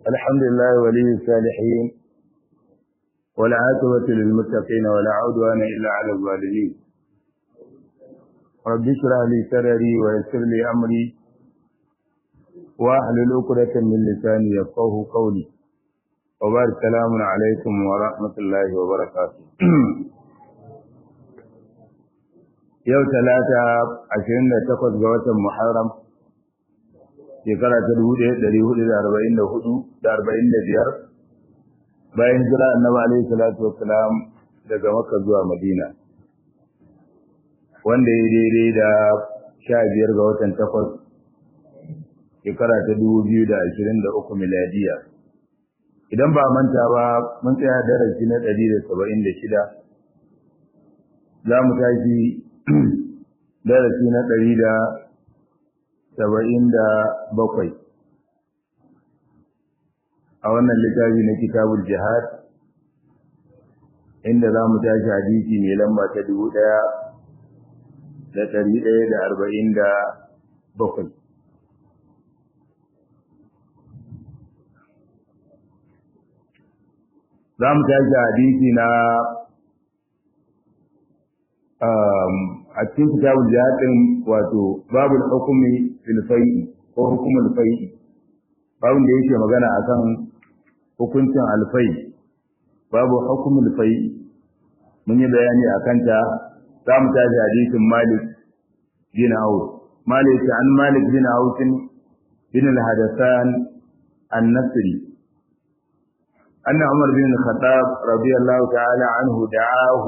الحمد لله ولي الصالحين والعاقبة للمتقين ولا عدوان إلا على الظالمين رب اشرح لي صدري ويسر لي أمري واحلل عقدة من لساني يفقه قولي وبارك السلام عليكم ورحمة الله وبركاته yau talata ashirin da takwas ga watan Muharram shekara ta dubu ɗaya ɗari hudu da arba'in da hudu da arba'in da biyar bayan jira annabi alaihi salatu wassalam daga Makka zuwa Madina wanda ya daidai da sha biyar ga watan takwas shekara ta dubu biyu da ashirin da uku miladiya idan ba manta ba mun tsaya darasi na ɗari da saba'in da shida za mu tashi darasi na ɗari da saba'in da bakwai a wannan littafi na kitabul jihad inda za mu tashi hadisi mai lamba ta dubu ɗaya da ɗari ɗaya da arba'in da bakwai za mu tashi hadisi na a cikin kitabul jihad din wato babul hukumi fil fai'i ko hukumul fai'i babun da yake magana akan hukuncin alfai babu hukumul fai'i mun yi bayani akan ta za mu tashi hadisin Malik bin Auf Malik an Malik bin Auf bin al-Hadathan an-Nasri أن عمر بن الخطاب رضي الله تعالى عنه دعاه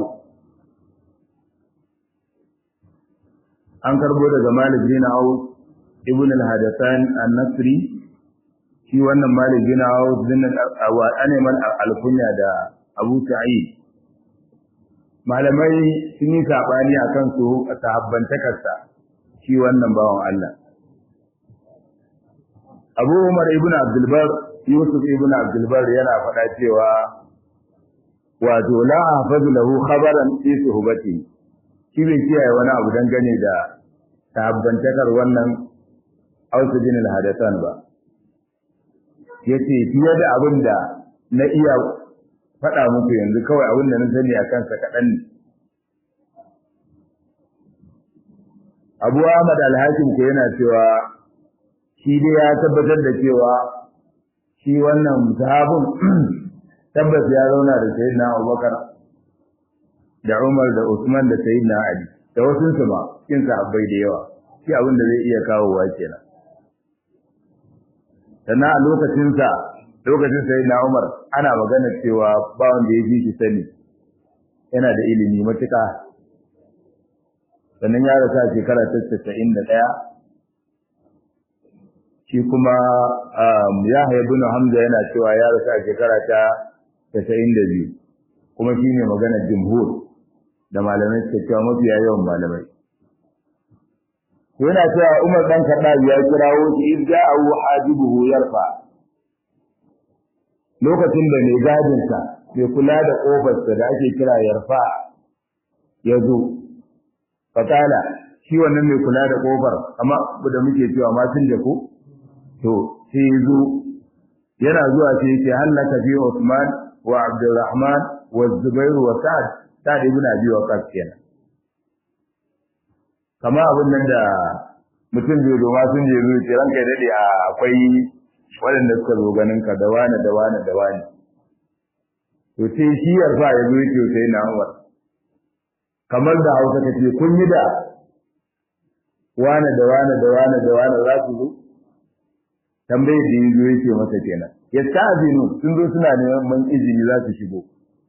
an karbo daga Malik bin Auf ibn al-Hadathan an-Nasri shi wannan Malik bin Auf bin al-Aneman al-Kunya da Abu Sa'id malamai sun yi sabani akan su sahabbantakarsa shi wannan bawan Allah Abu Umar ibn Abdul Bar Yusuf ibn Abdul Bar yana faɗa cewa wato la hafazu lahu khabaran fi suhbati shi bai kiyaye wani abu dangane da tabbantakar wannan Ausu bin al-Hadathan ba yace fiye da abin da na iya faɗa muku yanzu kawai abin da na sani a kansa kaɗan ne Abu Ahmad al-Hakim ko yana cewa shi dai ya tabbatar da cewa shi wannan sahabin tabbas ya zauna da Sayyidina Abubakar da Umar da Usman da Sayyidina Ali da wasu su ma cikin sahabbai da yawa shi abin da zai iya kawowa kenan sannan a lokacin sa lokacin Sayyidina Umar ana magana cewa ba wanda ya ji shi sani yana da ilimi matuƙa sannan ya rasa shekara ta casa'in da ɗaya shi kuma Yahya ibn Hamza yana cewa ya rasa shekara ta casa'in da biyu kuma shi ne maganar jumhur da malamai suka cewa mafiya yawan malamai. Yana cewa Umar ɗan Kaɗa ya kirawo shi in ja'ahu hajibuhu yarfa. Lokacin da mai gadinsa mai kula da ƙofarsa da ake kira yarfa ya zo. Fatala shi wannan mai kula da ƙofar amma da muke cewa ma tun da ko? To sai ya zo yana zuwa sai ya ce hallaka fi Usman wa Abdulrahman wa Zubair wa Sa'ad Sa'ad ibn Abi Waqqas kenan kama abin nan da mutum zai zo ma sun je zuwa ce ranka ya dade a akwai waɗanda suka zo ganin ka da wani da wani da wani to sai shi yarfa ya zo yake sai na Umar kamar da Hausa kace kun yi da wani da wani da wani da wani za su zo tambayar da yazo yake masa kenan ya ta'zinu sun zo suna neman izini za su shigo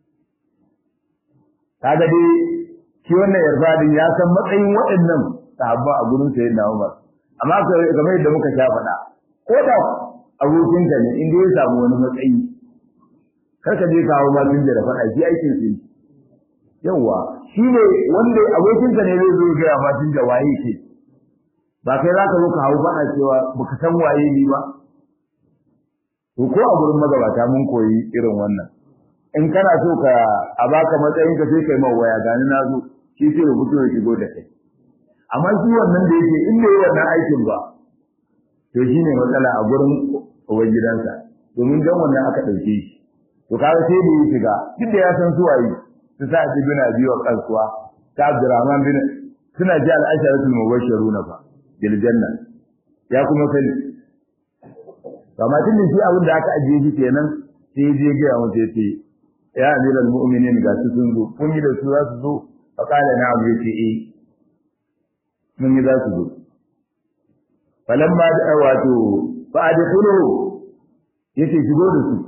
kaga dai shi wannan yarfadin ya san matsayin waɗannan sahabba a gurin sayyid na Umar amma kamar yadda muka sha faɗa ko da abokin ka ne in dai ya samu wani matsayi kar ka je kawo ma tun da faɗa shi aikin su yawa shi ne wanda abokin ka ne zai zo ga ma tun da waye ke ba kai za ka zo ka hawo faɗa cewa baka san waye ni ba to ko a gurin magabata mun koyi irin wannan in kana so ka a baka matsayin ka sai kai mai waya gani na zo shi sai rubutu ya shigo da kai amma shi wannan da yake in bai wannan aikin ba to shine matsala a gurin uban gidansa domin dan wannan aka dauke shi to kaga sai da ya shiga duk da ya san su waye su sa ji bin abi wa kasuwa ta Abdurrahman bin suna ji al-asharatul mubashshiruna fa bil janna ya kuma sani amma tun da shi abin da aka ajiye shi kenan sai je ga ya mutu yace ya amiral mu'minin ga su sun zo kun yi da su za su zo fa kala na abu yace eh mun yi za su zo falamma da wato fa adkhulu yace shigo da su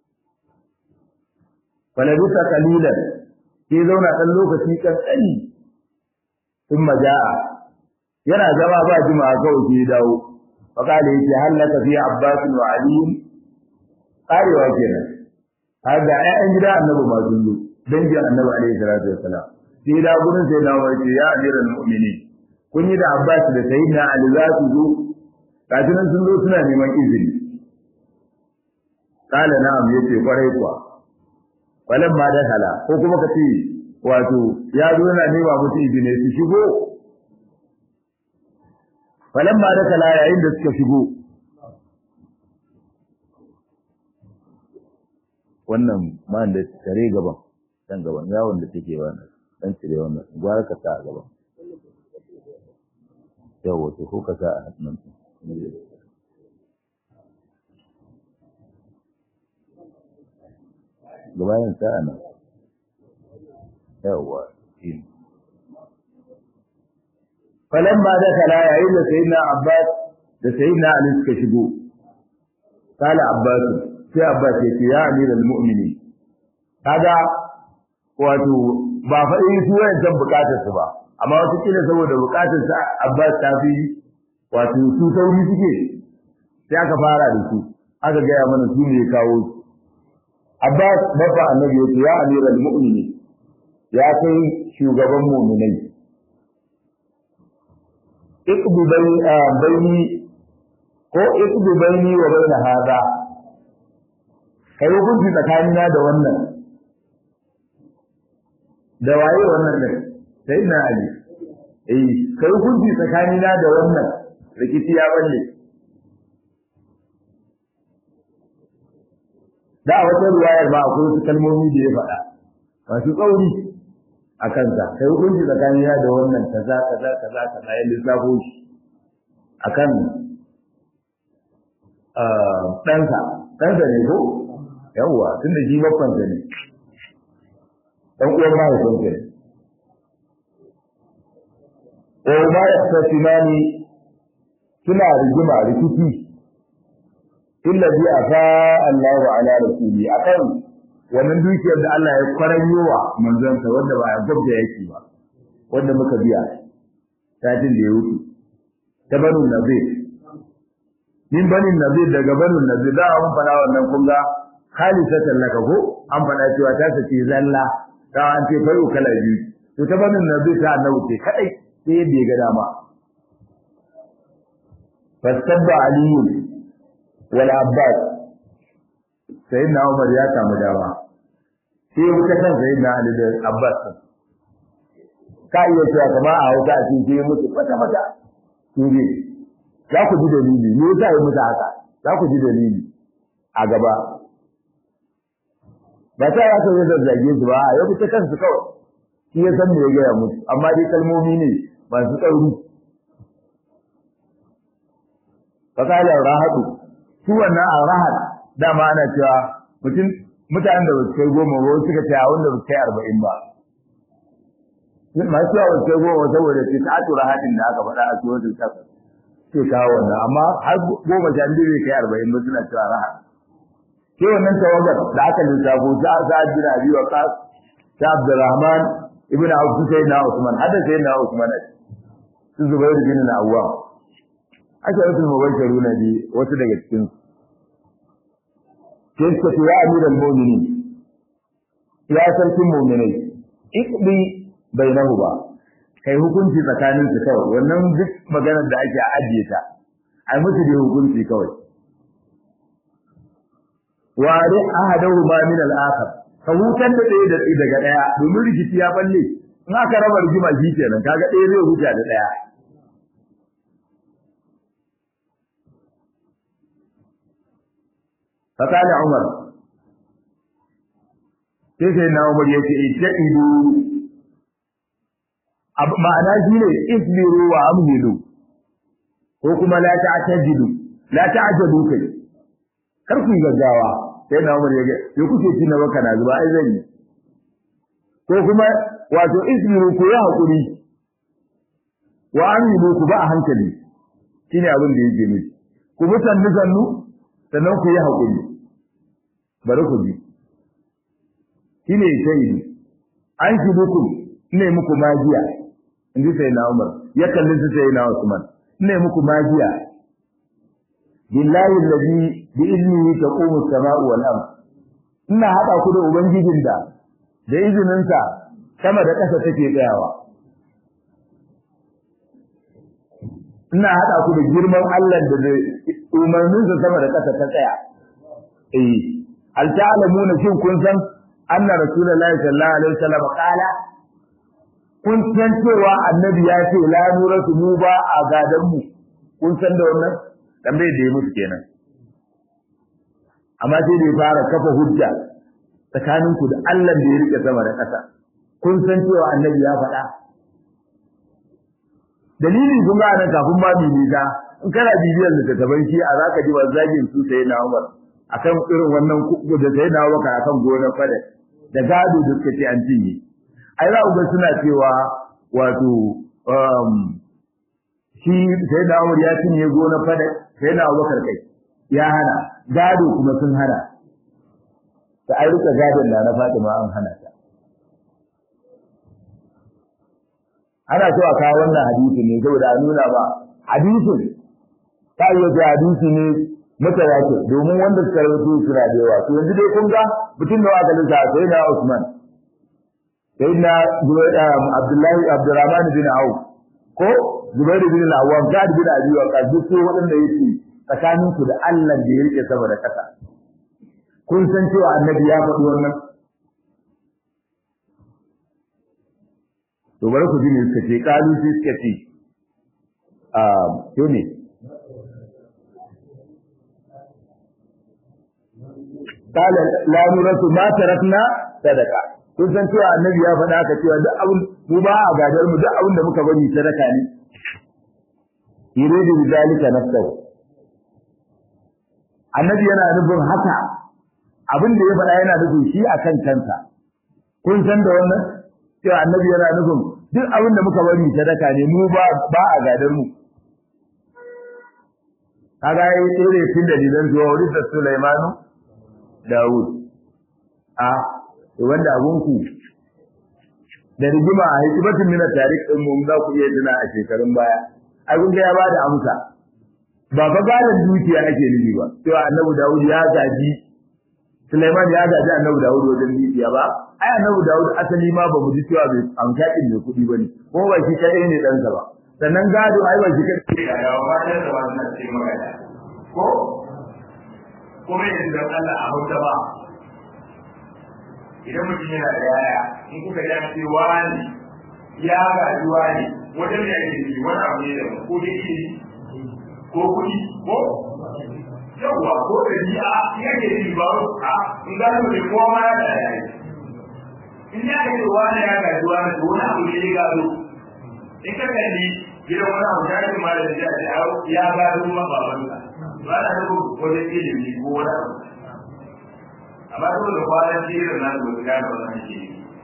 falabisa qalilan sai zauna dan lokaci kankani thumma jaa yana zama ba jima'a kawai sai dawo fa kala yace halaka fi abbas wa ali karewa kenan har da ƴaƴan gida annabi ma sun zo dangin annabi alaihi salatu wassalam sai da gurin sai na wace ya amiral mu'minin kun yi da abbas da sayyidina ali za su zo kafin sun zo suna neman izini kala na'am yace kwarai kuwa walan ma dakala ko kuma ka ce wato ya zo yana nema musu izini su shigo walan ma dakala yayin da suka shigo wannan man da tare gaban dan gaban yawon da take wannan dan cire wannan gwara ka sa a gaban yawo to ko ka sa a hannun gabanin sa'a nan yawa shi falan ba da kala yayin da sayyidina abbas da sayyidina ali suka shigo kala abbas sai abbas ya ce ya amiral mu'minin kaga wato ba fa in su wayancan bukatar su ba amma wata kila saboda bukatar sa abbas ta fi wato su sauri suke sai aka fara da su aka gaya mana su ne kawo su Abbas babba annabi yace ya amiral mu'minin ya kai shugaban mu'minai iqdu bayni ko iqdu bayni wa bayna hada kai hukunci tsakanina da wannan da waye wannan ne sai na ali eh kai hukunci tsakanina da wannan rikici ya balle da a wata ruwayar ba akwai wasu kalmomi da ya faɗa masu tsauri a kansa kai hukunci tsakanin ya da wannan kaza kaza kaza kaza ya lissafo shi akan ɗansa ɗansa ne ko yawwa tun da shi babbansa ne ɗan uwan mahaifinsa ne wa ma yastasimani suna rigima rikici illa bi afa Allahu ala rasuli akan wannan dukiyar da Allah ya kwaranyowa manzansa wanda ba ya gabda yake ba wanda muka biya satin da ya wuce ta banu nazir min bani nazir daga banu nazir da an fara wannan kun ga khalisatan laka ko an fara cewa ta sace zalla da an ce fayu kala biyu to ta banu nazir ta annabi ce kadai sai yadda ya ga dama fastabba aliyun wal abbas sayyidina umar ya samu dama sai ya wuce kan sayyidina ali da abbas ka iya cewa kamar a hausa a cikin sai mutu fata fata su ne za ku ji dalili me yasa ya mutu haka za ku ji dalili a gaba ba sai ya sauya zazzage su ba ya wuce kansu kawai shi ya san me ya gaya musu amma dai kalmomi ne masu tsauri fakalar rahatu su wannan a rahat dama ana cewa mutum mutanen da ba su kai goma ba suka ce a wanda ba su kai arba'in ba masu yawa sai goma saboda ce ta tura hadin da aka faɗa a cikin wajen kasa ke kawo wannan amma har goma sha biyu bai kai arba'in ba suna cewa raha ke wannan tawagar da aka lissafo ta sa'ad bin abi waqas ta abdurrahman ibn abu sai na usman hada sai na usman su zubair bin awwam aka rusul mubashiruna bi wasu daga cikin su sai suka ce ya amiral mu'minin ya sarkin mu'minai iqdi bainahu ba kai hukunci tsakanin su kawai wannan duk maganar da ake ajiye ta ai musu da hukunci kawai wari ahadahu ma min al-akhar ka hutar da ɗaya da daga ɗaya domin rikici ya balle in aka raba rigima shi kenan kaga ɗaya zai huta da ɗaya fakala umar sai sai na umar ya ce ita idu ma'ana shi ne isbiru wa amhilu ko kuma la ta'tajidu la ta'jadu kai kar ku gaggawa sai na umar ya ga sai kuke ci na baka na zuba ai zan yi ko kuma wato isbiru ku ya hakuri wa amhilu ku ba a hankali shine abin da yake nufi ku mutanni sannu sannan ku yi hakuri bari ku ji shine shaidi an shi duku ne muku magiya inji sai na Umar ya kalli su sai na Usman ne muku magiya billahi allazi bi ilmihi taqumu as-sama'u wal ard ina hada ku da ubangijin da da izininsa sama da ƙasa take tsayawa ina hada ku da girman Allah da umarninsa sama da ƙasa ta tsaya eh al ta'lamuna shin kun san anna rasulullahi sallallahu alaihi wasallam qala kun san cewa annabi ya ce la nuratu mu ba a gadan mu kun san da wannan dan bai da musu kenan amma sai da ya fara kafa hujja tsakanin ku da Allah da ya rike sama da ƙasa kun san cewa annabi ya faɗa dalilin kun ga nan kafin ma bibita in kana bibiyar littattafan shi a zaka ji zagin su sai na Umar akan irin wannan da sai na Umar akan gonar fada da gado da suka ce an cinye ai za ku ga suna cewa wato shi sai da Umar ya cinye gonar fada sai na Abubakar kai ya hana gado kuma sun hana ta ai rika gadon da na Fatima an hana ta ana so a kawo wannan hadisi ne saboda a nuna ba hadisin ta iya ce hadisi ne mutawatir domin wanda suka rawaito suna da yawa to yanzu dai kun ga mutum da aka lissa sai na Usman sai na Abdullahi Abdurrahman bin Auf ko Zubair bin Al-Awwam Sa'd bin Abi Waqqas duk su waɗanda yake tsakanin ku da Allah da ya rike sama da kasa kun san cewa annabi ya faɗi wannan to bari ku ji ne suka ce kalu sai suka ce a to ne قال لا نرث ما تركنا صدقه kun san cewa annabi ya faɗa ka cewa duk abin mu ba a gadar mu duk abin da muka bari sadaka ne yuridu bizalika nafsuhu annabi yana nufin haka abin da ya faɗa yana nufin shi akan kansa kun san da wannan cewa annabi yana nufin duk abin da muka bari sadaka ne mu ba ba a gadar mu kaga yayi tsere tun dalilan zuwa wurin da Sulaimanu Dawud a wanda abunku da rigima a hikimatin mina tarik din mu za ku iya tuna a shekarun baya ai kun ga ya bada amsa ba fa gadan dukiya ake nufi ba cewa Annabi Dawud ya gaji Sulaiman ya gaji Annabi Dawud wajen dukiya ba ai Annabi Dawud asali ma ba mu ji cewa bai amsa din mai kuɗi bane ko ba shi kadai ne dan sa ba sannan gado ai ba shi kadai ne da ba da wannan ce magana ko kuma yanzu Allah a hauta ba idan mutum yana da yaya in kuka ji an ce wani ya gaji wani wajen da ake yi wani abu ne da ko da ke ko kuɗi ko yawwa ko da ni a ya ke yi ba a in ga ne kowa ma ya da yaya in ya ce wani ya gaji wani to wani abu ne ya gado in ka kalli gidan wani abu ya ce ma da ya gado ma babansa ba na nufin wajen ilimi ko wani abu amma duk da kwanan jirin na da wuta da wannan ke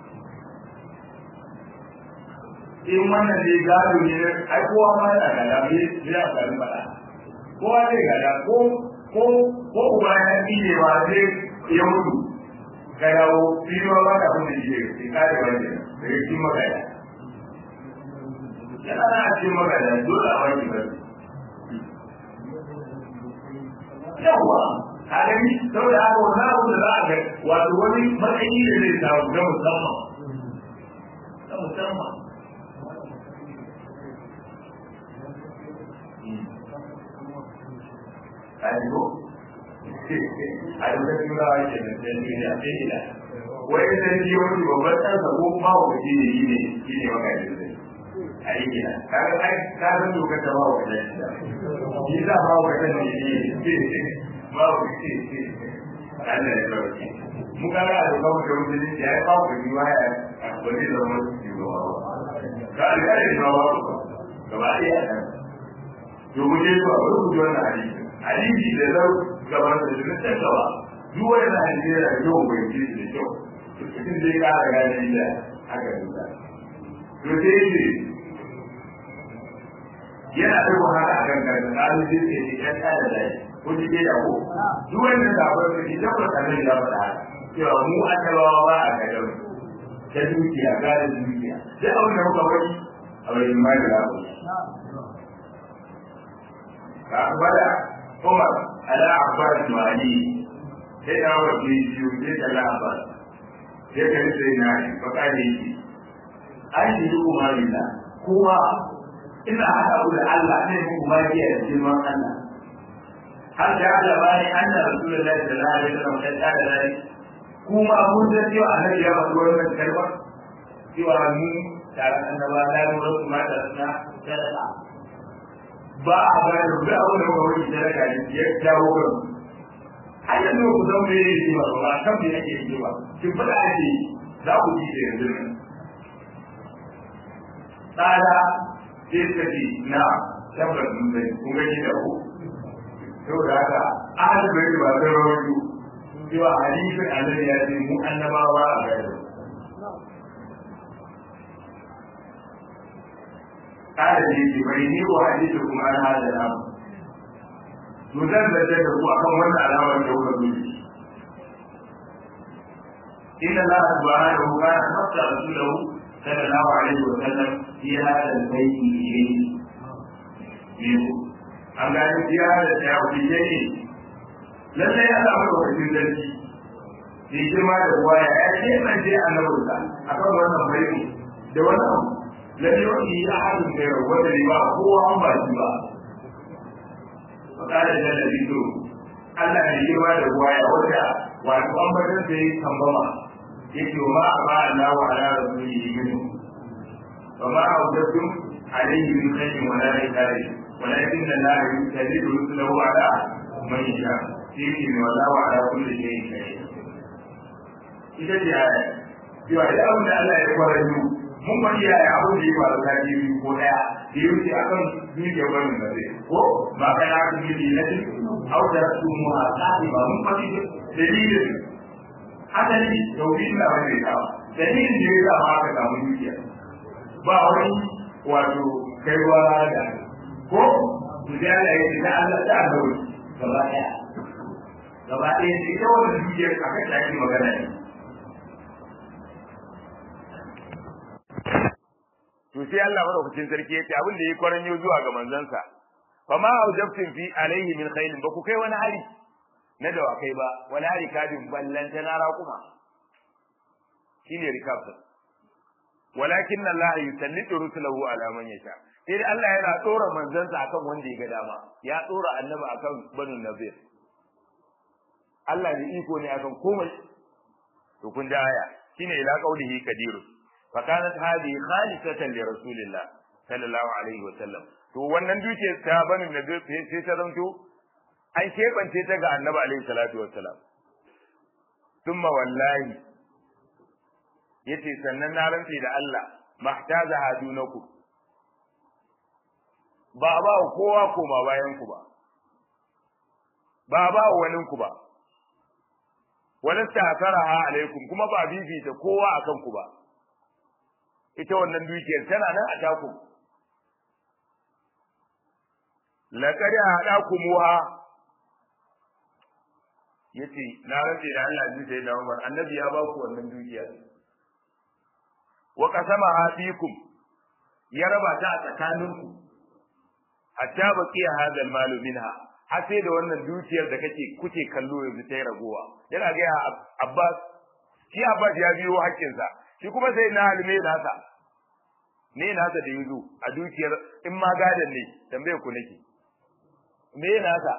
in wannan ne gado ne ai kowa ma yana gada bai ya faru fada kowa zai gada ko ko ko uba ya ne ba zai ya mutu ka dawo biyu ba da kuma shi ne kare wani da ya ci magana yana na cikin magana dole a wani ba yawa a gani saboda haka wani abu da za a ga wato wani matsayi da zai samu ga musamman ga musamman Ayo, a yi wata turawa ke da ɗan duniya sai ila. Wai da ji wani babban ɗansa ko kuma wani ne yi ne shi ne maka yi zai. A yi gina, kaga ai ka san dokar ta ba wa ɗan shi. Shi za ba wa ɗan ne ne ba wa Allah ya sauke mu ga da ba mu da mutum ya yi babu ni waya wani da wani shi ba ka ga da ba ba gaba ɗaya to mu je zuwa bari ku ji wannan hadisi hadisi da zau gaban da shi ta gaba duk wannan hadisi da yau bai ji da kyau cikin zai kara gane da aka duka to sai ce yana da wahala a kan kan tsarin zai ce ne ya kada da ko ji dai da ko duk wannan da ba su ji da ba ta ya faɗa cewa mu annabawa ba a ga ta dukiya ga da dukiya sai abin da muka bari a bayan mai da ku فأقبل عمر على عباس المالي sai da wa ke biyu sai da labar sai ka yi sai na yi baka ne yi an yi yi kuma lilla kuma ina haɗa ku da Allah ne ku kuma biya da girman Allah har da Allah bani an da Rasulullahi sallallahu alaihi wasallam ta tsara da rai kuma mun san cewa annabi ya faɗi wannan kalma cewa mu tare annaba la nuru kuma da suna sadaka ba a bayar da abin da muka wani sadaka ya jawo kan har yanzu ku san me yake ba ba kan me yake yi ba kin fada ake za ku ji da yanzu nan tsada sai suka ce na tabbas mun sani kun gani da ku saboda haka ahal bai ba zai rawaito cewa hadisin annabi ya ce mu annabawa a gairu قال لي بيني وحديثكم عن هذا الامر to zan zarce da ku akan wannan alamar da kuka zuci inna la subhanahu wa ta'ala nafsa rasulahu sallallahu alaihi wa sallam fi hada al-bayt ilayhi biyu an ga ni ya da ta wuce ne lalle ya samu lokacin zarci ne girma da ruwa ya ce man je annabinsa akan wannan bayani da wannan lalle wani ya hadin da wanda ne ba kowa an ba shi ba fakada da labido Allah ne girma da ruwaya wanda wato an batar da yi tambama yake ma a ba Allah wa ala rasulihi minhu wa ma awdatum alayhi min khairin wa la yakari walakin Allah yusalidu rusulahu ala man yasha yake ne wala wa ala kulli shay'in qadir ita ce aya cewa da abin da Allah ya fara yi mun bari yaya abin da ya faru ta biyu ko daya da ya wuce akan dukiyar wani da zai ko ba kai na kuma yi na cikin au da su mu a tsari ba mun bari dalilin asali tauhid na wani da dalilin da ya sa aka samu dukiya ba wani wato kai ruwa da ko su da Allah ya ce da Allah da Allah gaba daya gaba ɗaya ita wannan dukiyar akan ta yi magana ne to sai Allah madaukakin sarki yace abin da yake kwaranyo zuwa ga manzansa fa ma aujabtum fi alaihi min khairin ba ku kai wani hari na dawakai ba wani hari kadin ballanta na raƙuma shine rikab walakin Allah yusallitu rusulahu ala man yasha sai Allah yana tsora manzansa akan wanda ya ga dama ya tsora annabi akan banu nazir Allah ne iko ne akan komai to kun da aya shine ila qaulihi kadirun فكانت هذه خالصة لرسول الله صلى الله عليه وسلم to wannan duke ta bani na sai ta zanto an kebance ta ga annabi alaihi salatu wassalam thumma wallahi yace sannan na rantse da Allah mahtaza hadunaku ba ba kowa koma bayan ku ba ba ba wani ku ba wala ta'taraha alaikum kuma ba bibita kowa akan ku ba ita wannan dukiyar tana nan a taku laqad hadakumuha yace na rantsi da Allah ji sai da Umar annabi ya ba ku wannan dukiya wa qasama fikum ya raba ta a tsakaninku hatta baqiya hadha al-mal minha har sai da wannan dukiyar da kake kuke kallo yanzu ta yi ragowa yana ga Abbas shi Abbas ya biyo hakkinsa shi kuma sai na halime nasa ne nasa da yuzu a dukiyar in ma gadan ne tambaye ku nake me nasa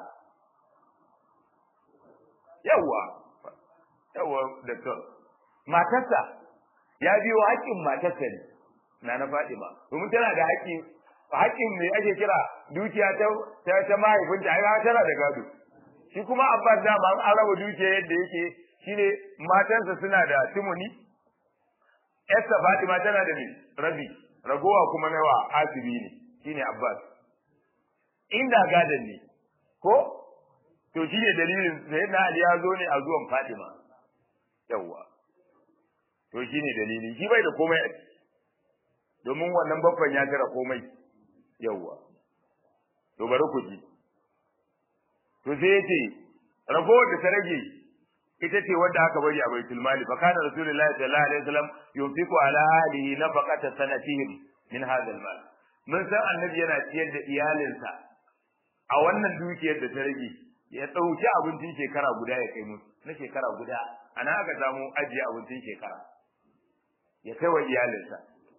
yawa yawa doctor matarsa ya biyo haƙƙin matarsa ne na na Fatima domin tana da haƙƙi haƙƙin me ake kira dukiya ta ta, ta mahaifinta ai tana da gado shi kuma Abbas da ba an raba dukiya yadda yake shine matansa suna da timuni Esther Fatima tana da rabi ragowa kuma nawa asibi ne shine Abbas inda gadan ne ko to shine dalilin sai na Ali ya zo ne a zuwan Fatima yawa to shine dalili shi bai da komai domin wannan babban ya jira komai yawa to bari ku ji to sai yace ragowar da ta rage ita ce wadda aka bari a baitul mali fa kana rasulullahi sallallahu alaihi wasallam yunfiqu ala ahlihi nafaqata sanatihim min hadha al-mal mun san annabi yana ciyar da iyalinsa a wannan dukiyar da ta rage ya dauki abincin shekara guda ya kai musu na shekara guda ana aka samu ajiye abincin shekara ya kai wa iyalinsa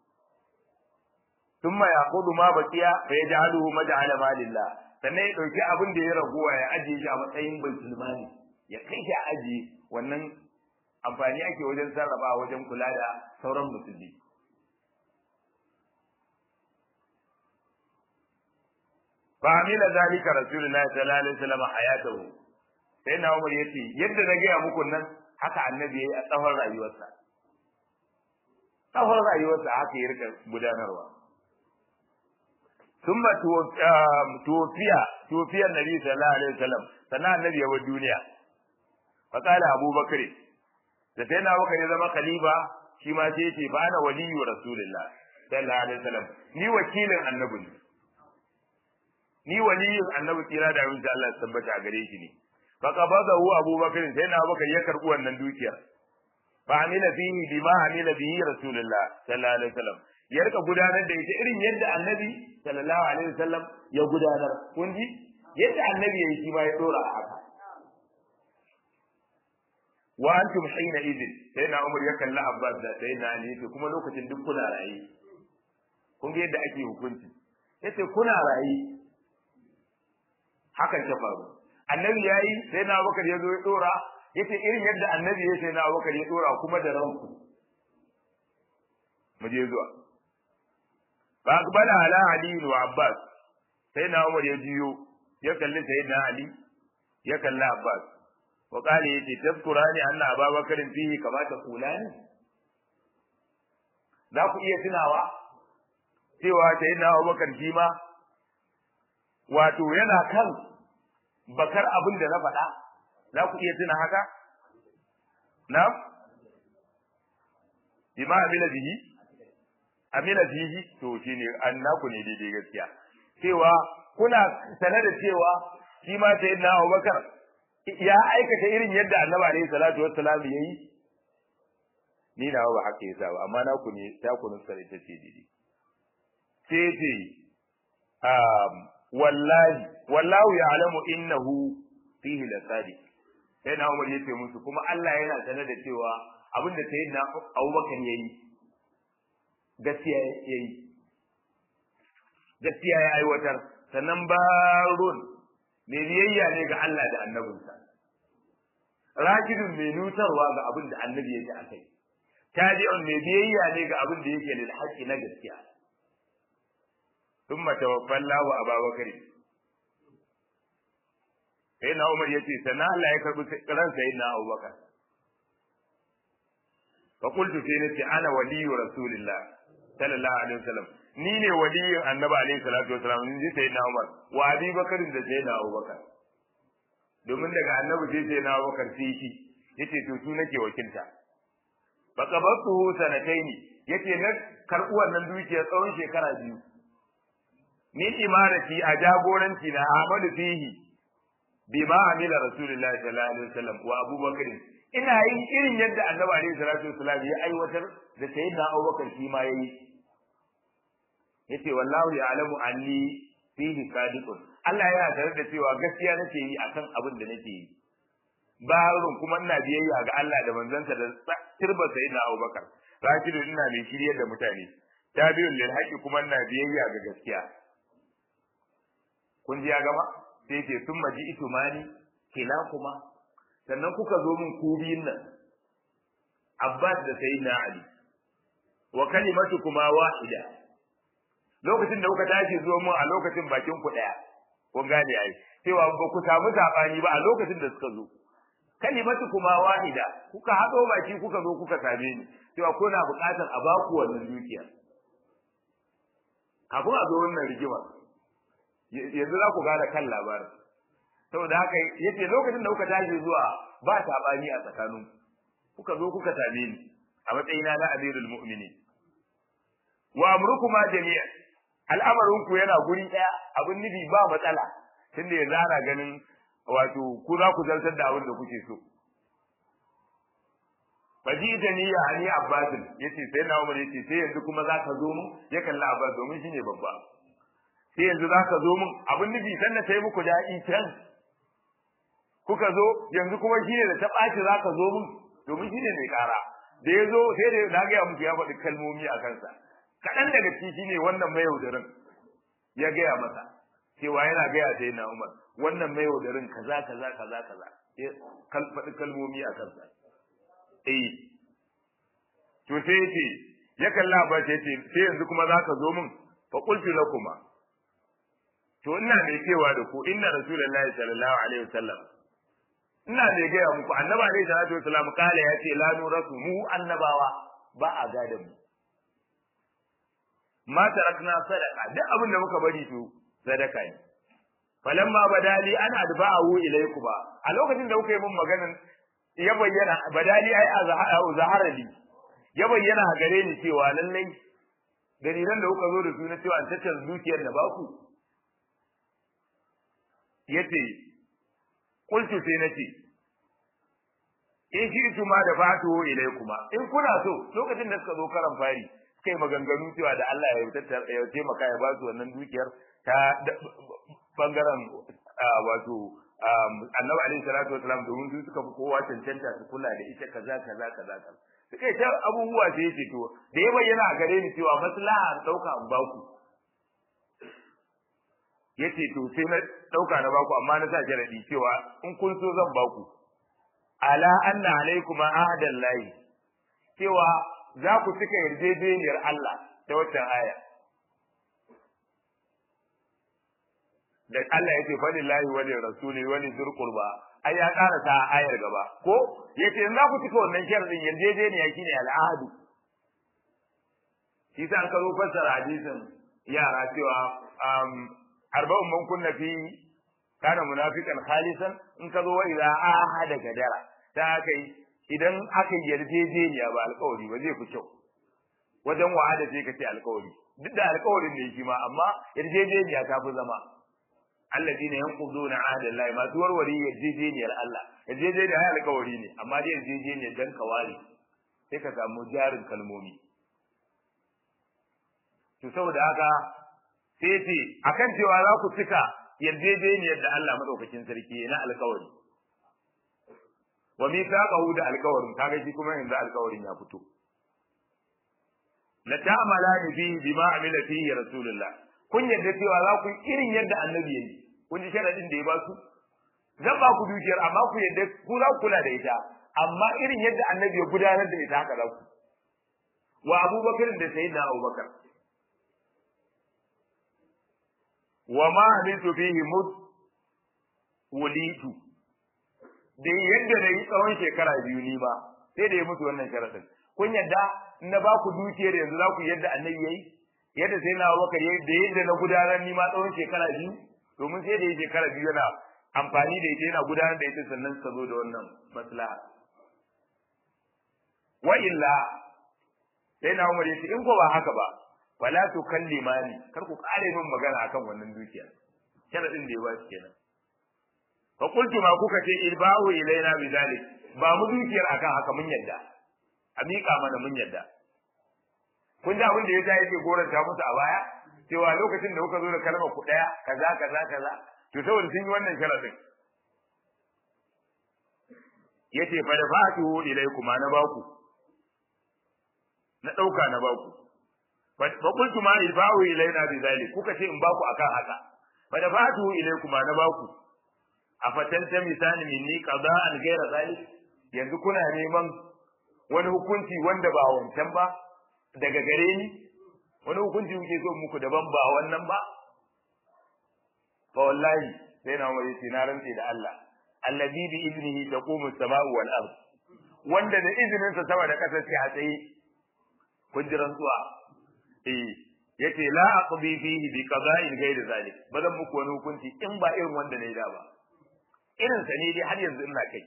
thumma yaqudu ma baqiya fa yaj'aluhu maj'ala malillah sannan ya dauki abin da ya raguwa ya ajiye shi a matsayin baitul mali ya kai shi a ajiye wannan amfani ake wajen sarrafa wajen kula da sauran musulmi fa amila zalika rasulullahi sallallahu alaihi wasallam hayatahu sai na umar yace yadda na gaya muku nan haka annabi yayi a tsawon rayuwarsa tsawon rayuwarsa haka ya rika gudanarwa ثم توفي توفي النبي صلى الله عليه وسلم سنة النبي يوم الدنيا فقال أبو بكر سيدنا أبو بكر زما خليفة شما سيتي فأنا ولي رسول الله صلى الله عليه وسلم ni wakilin annabi ne ni waliyin annabi tsira da abin Allah ya tabbata a gare shi ne fa qabadahu Abu Bakar sai na Abu Bakar ya karbi wannan dukiyar fa amila fihi bima amila bihi Rasulullah sallallahu alaihi wasallam ya rika gudanar da ita irin yadda annabi sallallahu alaihi wasallam ya gudanar kun ji yadda annabi yayi shi ma ya dora a haka wa antum hina idin sai na umar ya kalla abbas da sai na ali yace kuma lokacin duk kuna rayi kun ga yadda ake hukunci yace kuna rayi hakan ta faru annabi yayi sai na abubakar ya zo ya dora yace irin yadda annabi ya sai na abubakar ya dora kuma da ranku mu je zuwa fa aqbala ala ali wa abbas sai na umar ya jiyo ya kalli sayyidina ali ya kalli abbas wa qala yace tazkurani anna ababakarin fihi kama taqulani za ku iya tunawa cewa sayyidina abubakar shi ma wato yana kan bakar abin da na faɗa za ku iya tuna haka na bima amila bihi amila bihi to shine annaku ne daidai gaskiya cewa kuna sane da cewa shi ma sayyidina Abubakar ya aikata irin yadda Annabi alaihi salatu wassalam yayi ni na ba haka yasa ba amma naku ne ta ku nusa ita ce daidai sai ce um wallahi wallahu ya'lamu innahu fihi lasadiq sai na Umar yace musu kuma Allah yana sane da cewa abin da sayyidina Abubakar yayi gaskiya yayi gaskiya ya aiwatar sannan barun mai biyayya ne ga Allah da annabinsa rajidun mai nutarwa ga abin da annabi yake akai tabi'un mai biyayya ne ga abin da yake lil haqqi na gaskiya thumma tawaffallahu ababakar sai na Umar yace sannan Allah ya karbi ran sai na Abubakar fa qultu sai nace ana waliyyu rasulillah sallallahu alaihi wasallam ni ne waliyin annabi alaihi salatu wasallam ni sai na Umar wa Abi Bakar da sai na Abubakar domin daga annabi sai sai na Abubakar sai shi yace to su nake wakilta fa qabatu sanataini yace na karbu wannan dukiyar tsawon shekara biyu ni imarati a jagoranci na Ahmadu fihi bima amila rasulullahi sallallahu alaihi wasallam wa abubakar ina yin irin yadda annabi alaihi salatu wasallam ya aiwatar da sayyidina abubakar shi ma yayi yace wallahu ya'lamu anni fihi sadiqun Allah yana tare da cewa gaskiya nake yi akan abin da nake yi barun kuma ina biyayya ga Allah da manzansa da tirba sayyidina abubakar rashidun ina mai shiryar da mutane tabi'un lil haqqi kuma ina biyayya ga gaskiya kun ji ya gama sai ce sun maji itumani kila kuma sannan kuka zo min ku biyun nan Abbas da Sayyidina Ali wa kalimatu kuma wahida lokacin da kuka tashi zo mun a lokacin bakin ku daya kun gane ai cewa ba ku samu sabani ba a lokacin da suka zo kalimatu kuma wahida kuka haɗo baki kuka zo kuka same ni cewa kuna buƙatar a baku wannan dukiya kafin a zo wannan rigima yanzu za ku gane kan labarin saboda haka yace lokacin da kuka tashi zuwa ba sabani a tsakanin kuka zo kuka same ni a matsayina na amirul mu'minin wa amrukuma jami'a al'amarin ku yana guri daya abin nufi ba matsala tunda yanzu ana ganin wato ku za ku zartar da abin da kuke so fajita ni ya ani abbas yace sai na umar yace sai yanzu kuma za ka zo mun ya kalla abbas domin shine babba sai yanzu za ka zo mun abin nufi sannan sai muku daɗi can kuka zo yanzu kuma shine da ta ɓaci za ka zo mun domin shine mai ƙara da ya zo sai da na gaya muku ya faɗi kalmomi a kansa kaɗan daga ciki shine wannan mai yaudarin ya gaya masa cewa yana gaya ta yana umar wannan mai yaudarin kaza kaza kaza kaza ya faɗi kalmomi a kansa eh to sai yace ya kalla ba sai yace sai yanzu kuma zaka zo min fa qultu lakuma to ina mai cewa da ku inna rasulullahi sallallahu alaihi wasallam ina mai gaya muku annaba alaihi salatu wasallam kala ya ce la nurasu mu annabawa ba a gada mu ma tarakna sadaqa duk abin da muka bari to sadaka ne falamma badali an adba'ahu ilaykum a lokacin da kuka yi mun maganan ya bayyana badali ai zaharali ya bayyana a gare ni cewa lallai dalilan da kuka zo da su na cewa an tattara dukiyar da baku yace qultu sai nace in shi su ma da fatu ilaykuma in kuna so lokacin da suka zo karan fari kai maganganu cewa da Allah ya tattara ya taimaka ya ba su wannan dukiyar ta bangaren wato annabi alaihi salatu wasalam domin su suka fi kowa cancanta su kula da ita kaza kaza kaza kaza suka yi ta abubuwa da yake to da ya bayyana a gare ni cewa maslaha an dauka an baku yace to sai na dauka na baku amma na sa jaradi cewa in kun so zan baku ala anna alaikum ahadan lahi cewa za ku cika yarjejeniyar Allah ta waccan aya da Allah yake fadin lahi wani rasuli wani zurqurba ai ya ƙara ta ayar gaba ko yace in za ku cika wannan sharadin yarjejeniya shine al'adu shi sa an ka zo fassara hadisin yara cewa arba'un man kunna fi kana munafiqan khalisan in ka zo wa idza ahada gadara ta kai idan aka yarjejeniya ba alƙawari ba zai fi kyau wajen wa'ada sai ka ce alƙawari duk da alƙawarin ne shi ma amma yarjejeniya ta fi zama alladina yanquduna ahda Allah ma warware yarjejeniyar Allah yarjejeniyar ai alƙawari ne amma dai yarjejeniyar dan kawari sai ka samu jarin kalmomi to saboda haka sai ce akan cewa za ku cika yarjejeniyar da Allah madaukakin sarki na alƙawari wa mithaqahu da alƙawarin kaga shi kuma yanzu alƙawarin ya fito la ta'mala bi bima amila fihi rasulullah kun yadda cewa za ku irin yadda annabi yayi kun ji sharadin da ya ba su zan ba ku dukiyar amma ku yadda ku za ku kula da ita amma irin yadda annabi ya gudanar da ita haka za ku wa abubakar da sayyidina abubakar wa ma hamitu fihi mud wulitu da yadda na yi tsawon shekara biyu ni ba sai da ya mutu wannan sharadin kun yadda na ba ku dukiyar yanzu za ku yadda annabi yayi yadda sai na abubakar yayi da yadda na gudanar ni ma tsawon shekara biyu domin sai da ya shekara biyu yana amfani da ita yana gudanar da ita sannan suka zo da wannan maslaha wa illa sai na umar yace in ko ba haka ba wala tukallimani kar ku kare min magana akan wannan dukiya sharadin da ya ba shi kenan fa qultu ma kuka ce ilbahu ilaina bidalik ba mu dukiyar akan haka mun yadda a miƙa mana mun yadda kun ji abin da ya ta yake goranta musu a baya cewa lokacin da kuka zo da kalmar ku daya kaza kaza kaza to saboda sun yi wannan sharadin yace fa da fatu ilaikum na baku na dauka na baku fa qultu ma ilfa'u ilaina bi zalik kuka ce in baku akan haka fa da fatu ilaikum na baku afatanta misani minni qada'an ghayra zalik yanzu kuna neman wani hukunci wanda ba wancan ba daga gare ni wani hukunci kuke so muku daban ba wannan ba fa wallahi sai na umar yace na rantse da Allah alladhi bi idnihi taqumu as-sama'u wal ard wanda da izinin sa sama da kasa sai a tsaye kun ji rantsuwa eh yace la aqdi fihi bi qada'in ghayr zalik bazan muku wani hukunci in ba irin wanda ne da ba irin sa ne dai har yanzu ina kai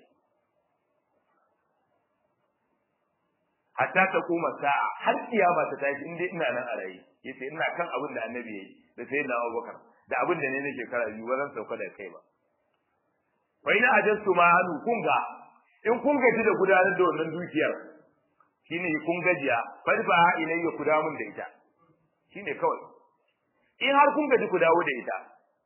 hatta ta kuma sa'a har kiyama ta tashi in dai ina nan a rayi yace ina kan abin da annabi yayi da sai na Abubakar da abin da ne ne shekara biyu ba zan sauka da kai ba fa ina ajastu ma hanu kun ga in kun gaji da gudanar da wannan dukiyar shine kun gajiya farfa ilayya ku dawo mun da ita shine kawai in har kun gaji ku dawo da ita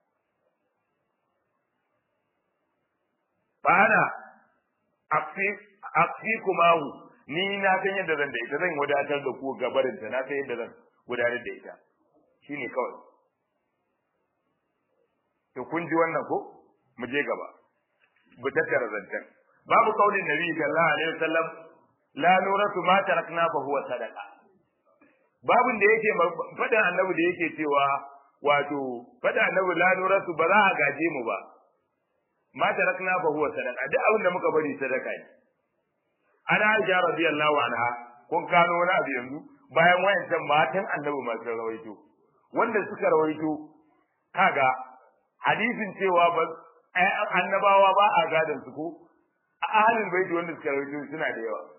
fa ana afi afi kumahu ni na san yadda zan da ita zan wadatar da ku gabarin ta na san yadda zan gudanar da ita shine kawai to kun ji wannan ko mu je gaba bu tattara zantan babu kaulin nabi sallallahu alaihi wasallam la nuratu ma tarakna fa huwa sadaqa babun da yake fadan annabi da yake cewa wato fadan annabi la nuratu ba za a gaje mu ba ma tarakna fa huwa sadaqa duk abin da muka bari sadaka ne ana aisha radiyallahu anha kun kano wani abu yanzu bayan wayancan matan annabi masu rawaito wanda suka rawaito kaga hadisin cewa ba annabawa ba a gadon su ko a ahalin baiti wanda suka rawaito suna da yawa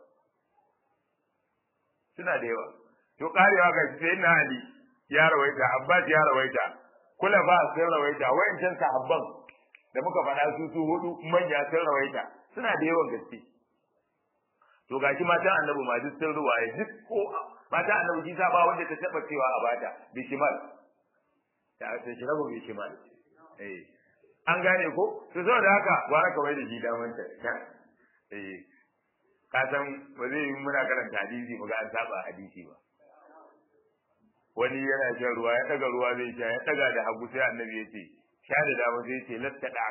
suna da yawa to karewa ga sai na ali ya rawaita abbas ya rawaita kula ba sai rawaita wayancan sahabban da muka faɗa su su hudu manya sun rawaita suna da yawan gaske to gashi matan annabi ma duk sun ruwaye duk ko matan annabi shi ba wanda ta taba cewa a bata bishimal ta ta shi rabu bishimal eh an gane ko to saboda haka gwara kawai da shi daman ta eh ka san ba zai yi muna karanta hadisi muga an saba hadisi ba wani yana shan ruwa ya daga ruwa zai sha ya daga da hagu sai annabi ya ce sha da dama sai ce latta da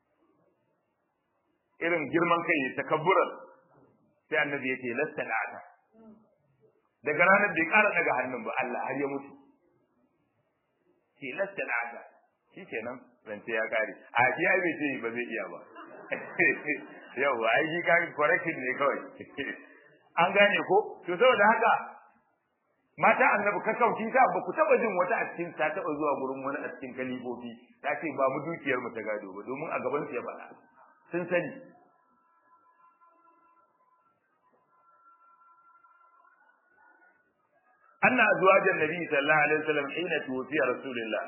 irin girman kai ya takabburan sai annabi ya ce lasta la'ata daga ranar bai ƙara daga hannun ba Allah har ya mutu ce lasta la'ata shi kenan zance ya kare a shi ai bai ce ba zai iya ba yau ai shi kan correction ne kawai an gane ko to saboda haka mata annabi ka kauci ta ba ku taba jin wata a cikin ta taba zuwa gurin wani a cikin kalifofi ta ce ba mu dukiyar mu ta gado ba domin a gaban su ya faɗa sun sani أن أزواج النبي صلى الله عليه وسلم حين توفي رسول الله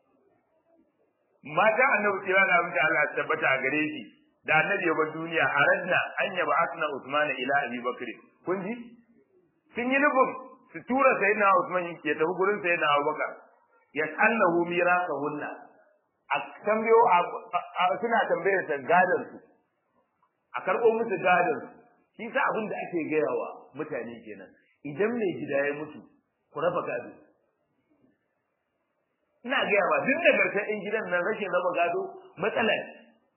ما جاء النبي صلى الله عليه وسلم ثبت أغريشي da annabi ya bar duniya a ranna an yaba asna Usman ila Abi Bakr kun ji sun yi nufin su tura sayyidina Usman ke tafi gurin sayyidina Abubakar yasallahu mirasahunna a tambayo suna tambayar sa gadan su a karɓo musu gadan su shi sa abin da ake gayawa mutane kenan idan mai gida ya mutu ku raba gado ina gaya ba duk da garkar in gidan nan rashin raba gado matsala ne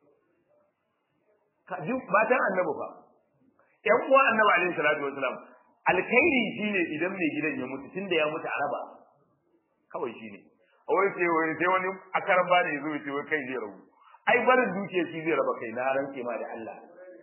ka ji matan annabi fa ƴan uwa annabi alaihi salatu wasalam alkhairi shine idan mai gidan ya mutu tunda ya mutu a raba kawai shine a wai sai wai sai wani akaran ba ne yazo ce wai kai zai rabu ai barin dukiya shi zai raba kai na ranke ma da Allah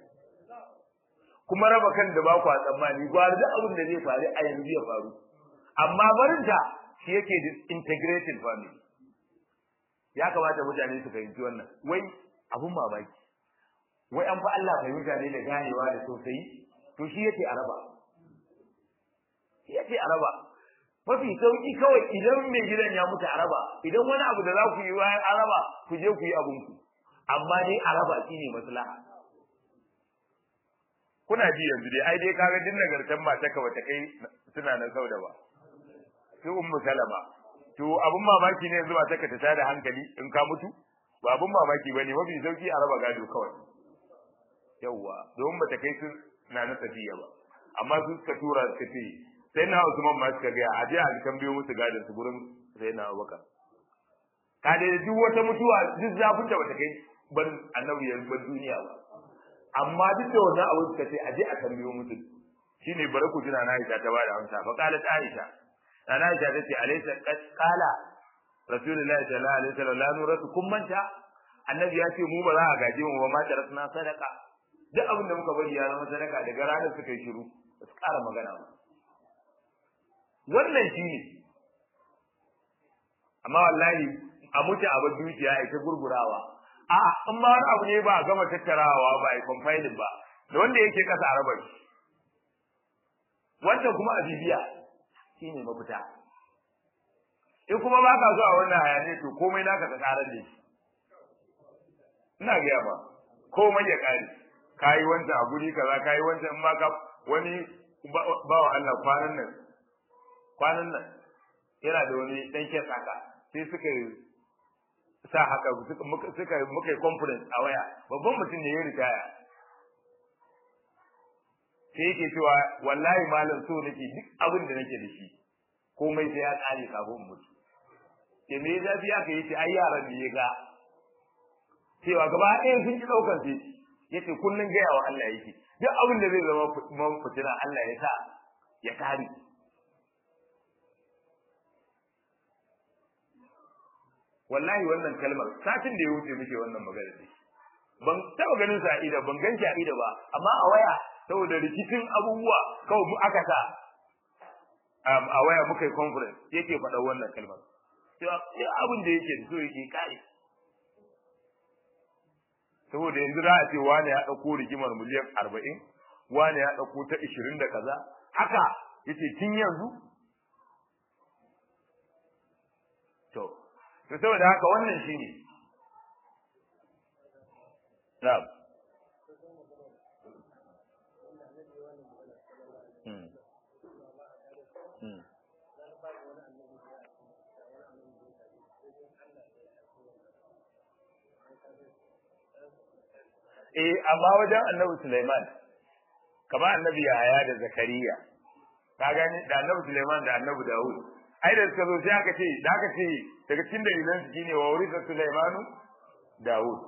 kuma raba kan da ba ku tsammani gwar da abin da zai faru a yanzu ya faru amma barinta shi yake integrated family ya kamata mutane su fahimci wannan wai abun mamaki wai an fa Allah fahimta ne da ganewa da sosai to shi yake araba shi yake araba mafi sauki kawai idan mai gidan ya mutu araba idan wani abu da za ku yi bayan araba ku je ku yi abun ku amma dai araba shine maslaha kuna ji yanzu dai ai dai kaga din nagartan mata ka bata kai suna nan sauda ba sai ummu salama to abun mamaki ne yanzu mata ka ta tada hankali in ka mutu ba abun mamaki bane mafi sauki a raba gado kawai yawwa don bata kai su na na tafiya ba amma su suka tura suka ce sai na Usman ma suka ga a je a tambayo musu gadon su gurin sai na Abubakar ka dai duk wata mutuwa duk zafin da bata kai ban annabi ya bar duniya ba amma duk da wannan abu suka ce aje a tambayo musu shine bare ku jira na Aisha ta bada amsa fa qalat Aisha ana Aisha tace alaysa qad qala rasulullahi sallallahu alaihi wasallam la nuratu kun manta annabi ya ce mu ba za a gaje mu ba ma tarakna sadaka duk abin da muka bari ya zama sadaka daga ranar suka yi shiru ba su ƙara magana ba wannan shi ne amma wallahi a mutu a dukiya a ta gurgurawa a in ma wani abu ne ba a gama tattarawa ba a compiling ba da wanda yake kasa a raba shi wancan kuma a bibiya shine mafita in kuma ba ka zuwa wannan hayani to komai naka ka karar da shi ina gaya ba komai ya kare kayi wancan a guri kaza kayi wancan in ma ka wani bawa Allah kwanan nan kwanan nan yana da wani dan kes haka sai suka sa haka suka muka yi conference a waya babban mutum ne ya ritaya sai yake cewa wallahi malam so nake duk abin da nake da shi komai sai ya kare kafin mutu ke me ya zafi aka yi ce ai yaran da ya ga cewa gaba ɗaya sun ki ɗaukar sai yace kullun gaya wa Allah yake duk abin da zai zama fitina Allah ya sa ya kare wallahi wannan kalmar satin da ya wuce muke wannan magana ne ban taba ganin sa ida ban ganci a ida ba amma a waya saboda rikicin abubuwa kawai mu aka sa a waya muka yi conference yake faɗa wannan kalmar cewa duk abin da yake so yake kare saboda yanzu za a ce wani ya ɗauko rigimar miliyan arba'in wani ya ɗauko ta ishirin da kaza haka yace tun yanzu to to saboda haka wannan shine na'am hmm hmm eh amma wajen annabi Sulaiman kamar annabi Yahaya da Zakariya ka gani da annabi Sulaiman da annabi Dawud ai da suka zo sai aka ce da aka ce daga cikin dalilan su shine wa urisa Sulaimanu Dawud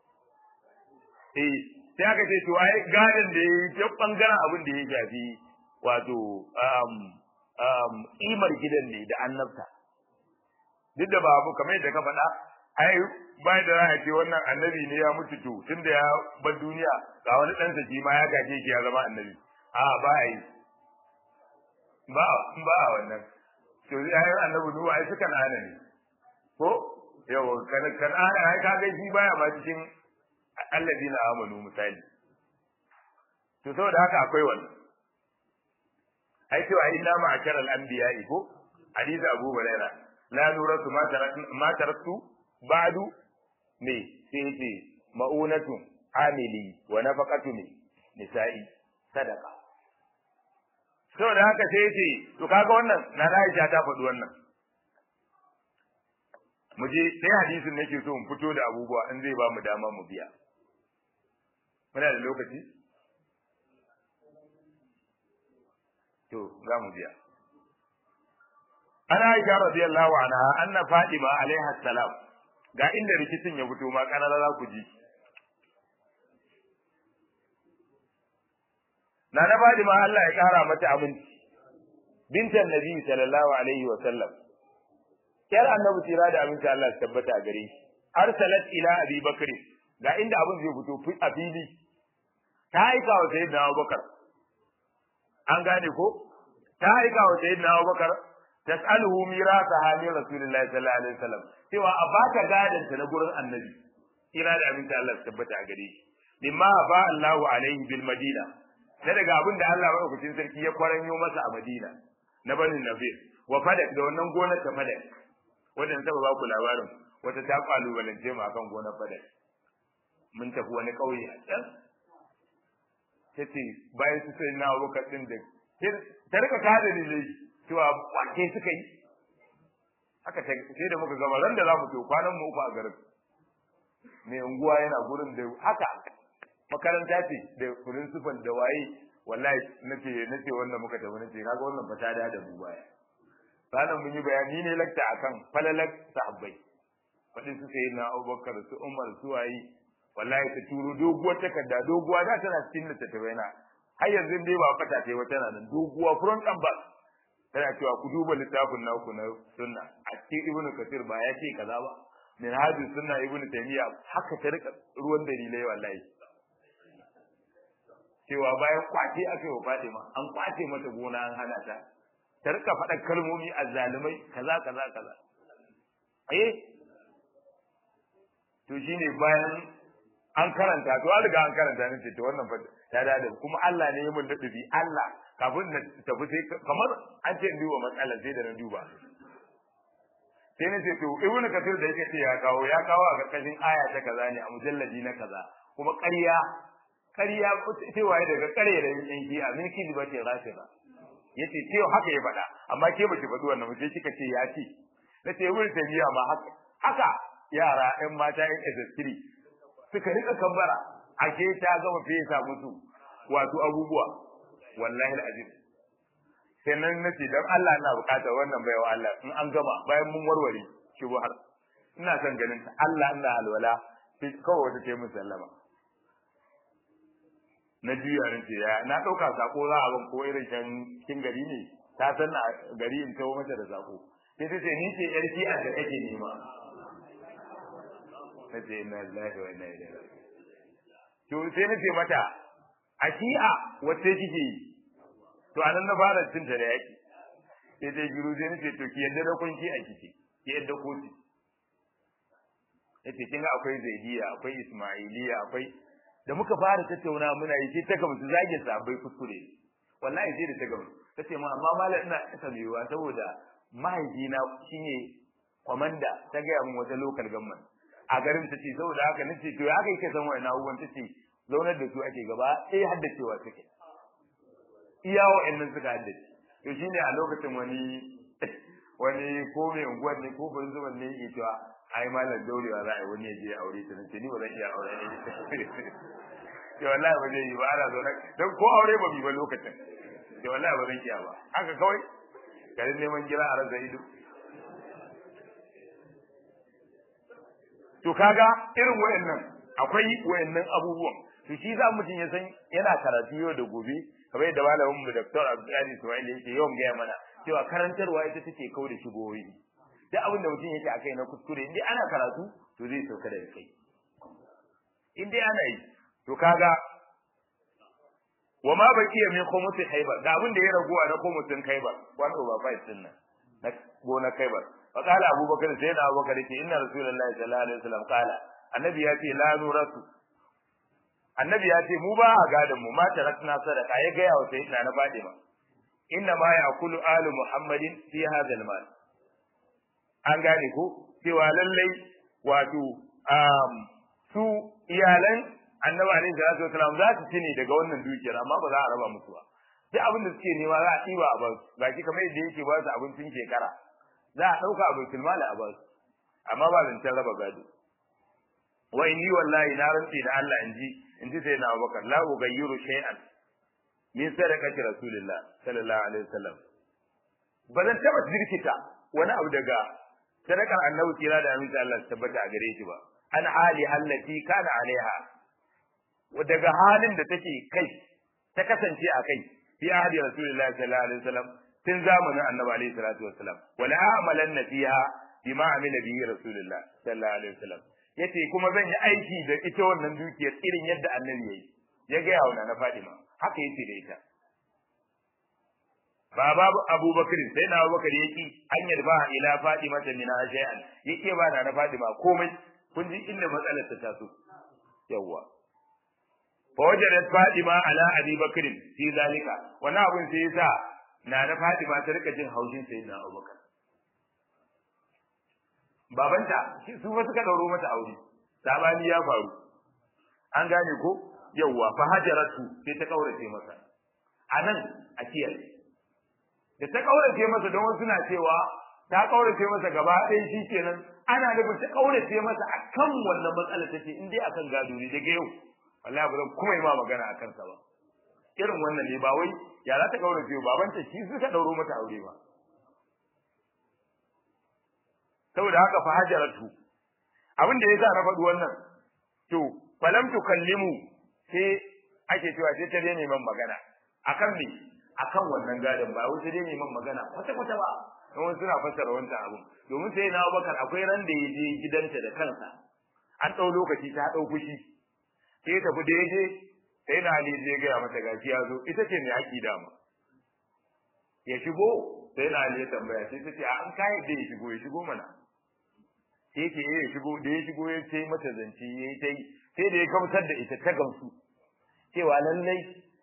eh sai aka ce to ai gadan da yayi ta bangaren abin da ya shafi wato um um imar gidan ne da annabta duk da babu kamar yadda ka faɗa ai bai da za a ce wannan annabi ne ya mutu to tunda ya bar duniya ga wani ɗansa shi ma ya gaje shi ya zama annabi a ba a yi ba ba a wannan to ai annabi nuhu ai suka nana ne ko yawa kan kan ana ai ka ga shi baya ma cikin alladina amanu misali to saboda haka akwai wannan ai cewa inna ma'asharal anbiya'i ko hadisi abu hurairah la nuratu ma taraktu ma taraktu ba'du me sai ce ma'unatu amili wa nafaqatu ne nisa'i sadaqa to da haka sai ce to kaga wannan na Aisha ta faɗi wannan mu je sai hadisin nake so mu fito da abubuwa in zai ba mu dama mu biya muna da lokaci to za mu biya ana aisha radiyallahu anha anna fatima alaiha salam ga inda rikicin ya fito ma kanana za ku ji na na fatima Allah ya kara mata aminci bintan nabi sallallahu alaihi wa sallam yar annabi tira da aminci Allah ya tabbata a gare shi arsalat ila abi bakr ga inda abin zai fito a fili ta aika wa sayyidina abubakar an gane ko ta aika wa sayyidina abubakar tas'aluhu mirasa hali rasulullahi sallallahu alaihi wasallam cewa a baka gadan ta na gurin annabi kira da abin da Allah ya tabbata a gare shi mimma ba Allahu alaihi bil madina na daga abin da Allah madaukakin sarki ya kwaranyo masa a Madina na banin Nafir wa fadak da wannan gonar ta fadak wannan saba ba ku labarin wata ta kalubalance mu akan gonar fadak mun tafi wani kauye a can tace bayan su sai na Abubakar din da ta rika kada dalilai cewa kwace suka yi haka sai da muka gama ran da za mu to kwanan mu uku a garin mai unguwa yana gurin da haka makaranta ce da principal da waye wallahi nace nace wannan muka tafi nace kaga wannan fata da da mu baya sanan mun yi bayani ne lakta akan falalak sahabbai fadin su sai na Abubakar su Umar su waye wallahi ta turo doguwar takarda doguwa da tana cikin littattafai na har yanzu dai ba fata ce wata nan doguwa front and back tana cewa ku duba littafin naku na sunna a cikin ibnu kasir ba ya ce kaza ba min hadis sunna ibnu taymiya haka ta rika ruwan dalilai wallahi cewa bayan kwace aka yi wa Fatima an kwace mata gona an hana ta ta rika faɗa kalmomi azzalumai kaza kaza kaza eh to shine bayan an karanta to an riga an karanta ne ce to wannan fa ta da kuma Allah ne ya mun dadubi Allah kafin na tafi sai kamar an ce duba matsalar sai da na duba sai na ce to ibnu kathir da yake ce ya kawo ya kawo a karkashin aya ta kaza ne a mujalladi na kaza kuma ƙarya ƙarya cewa daga ƙarya da yan ki a min kidi ba ce rafida yace cewa haka ya faɗa amma ke ba ki faɗi wannan ba sai kika ce ya ce na ce ibnu tabiya ma haka haka yara ƴan mata ƴan ezaskiri suka rika kambara ake ta gama fesa musu wato abubuwa wallahi alazim sai nan nace dan Allah ina bukatar wannan baiwa Allah in an gama bayan mun warware shi har ina son ganin ta Allah ina alwala sai kawai wata ce mun sallama na juya ne ce ya na dauka sako za a ban ko irin can kin gari ne ta san na gari in tawo mata da sako sai ta ce ni ce yar a da kake nema nace inna lillahi wa inna ilaihi raji'un to sai nace mata a shi'a wacce kike yi to anan na fara cin ta da yaki sai dai giru sai nace to ki yadda da kun ki a kike ki yadda ko ki yace kin ga akwai zaidiya akwai ismailiya akwai da muka fara tattauna muna yi sai ta ga musu zage sabai kuskure wallahi sai da ta ga tace ma amma mallam ina tabewa saboda mahaifina shine kwamanda ta gaya min wata local government a garin ta ce saboda haka nace to ya kai ka san wani abubuwan ta ce zaunar da su ake gaba eh haddacewa take iya wa'annan suka haddace to shine a lokacin wani wani ko mai unguwar ne ko ban zuban ne yake cewa ai malam daurewa za a yi wani ya je aure ta nace ni ba zan iya aure ne to wallahi ba zai yi ba ana zaune dan ko aure ba bi ba lokacin to wallahi ba zan iya ba haka kawai garin neman gira a rasa ido to kaga irin wayannan akwai wayannan abubuwan to shi za mutum ya san yana karatu yau da gobe kamar yadda malamin mu Dr. Abdulaziz Ismail yake yawan gaya mana cewa karantarwa ita take kau da shigoyi duk abin da mutum yake akai na kuskure indai ana karatu to zai sauka daga kai indai ana yi to kaga wa ma baqiya min khumusi khaybar da abin da ya raguwa na khumusin khaybar one over five din nan na gona khaybar fa qala abubakar sai da abubakar ce inna rasulullahi sallallahu alaihi wasallam qala annabi ya ce la nurasu annabi ya ce mu ba a gadan mu ma tarakna sadaka ya ga yawa sayyidina na Fatima inna ma ya'kulu alu muhammadin fi hadha al-mal an gane ko cewa lallai wato um, su iyalan annabi alaihi salatu wasalam za su ci ne daga wannan dukiyar amma ba za a raba musu ba duk abin da suke nema za a ɗiba a basu baki kamar yadda yake ba su abincin shekara za a ɗauka a baitul mali a basu amma ba zancen raba gado wa inni wallahi na rantsi da Allah in ji in ji sai na Abubakar la ughayyiru shay'an min sadaqati rasulillah sallallahu alaihi wasallam ba zan taba zirkita wani abu daga sadakar annabi kira da aminci Allah tabbata a gare shi ba an hali allati kana alaiha daga halin da take kai ta kasance a kai fi ahdi rasulullahi sallallahu alaihi wasallam tun zamanin annabi alaihi salatu wasallam wala amalanna fiha bima amila bihi rasulullah sallallahu alaihi wasallam yace kuma zan yi aiki da ita wannan dukiyar irin yadda annabi yayi ya ga yawo na Fadima haka yace da ita baba Abubakar sai na Abubakar yaki an yarba ila Fadima ta min shay'an yake ba na Fadima komai kun ji inda matsalar ta taso yawa fa wajadat Fadima ala Abi Bakr fi zalika wannan abin sai yasa na na Fadima ta rika jin haushin sayyidina Abubakar babanta su fa suka dauro mata aure sabani ya faru an gane ko yawa fa hajaratu sai ta kaurace masa anan a kiyaye da ta kaurace masa don wasu na cewa ta kaurace masa gaba ɗaya shikenan ana nufin ta kaurace masa akan wannan matsala tace in dai akan gado ne daga yau wallahi ba zan kuma yi ma magana akan sa ba irin wannan ne ba wai ya za ta kaurace babanta shi suka dauro mata aure ba saboda haka fa hajaratu abin da yasa na faɗi wannan to falam tukallimu sai ake cewa sai ta daina man magana akan me akan wannan gadon ba wai sai dai neman magana kwata kwata ba don wasu suna fassara wancan abun domin sai na Abubakar akwai ran da ya je gidanta da kansa an ɗau lokaci ta ɗau fushi sai ya tafi da ya je sai na Ali zai gaya mata gashi ya zo ita ce mai haƙi dama ya shigo sai na Ali ya tambaya sai ta ce a an kayan da ya shigo ya shigo mana sai ce ya shigo da ya shigo ya ce mata zance ya yi ta yi sai da ya gamsar da ita ta gamsu cewa lallai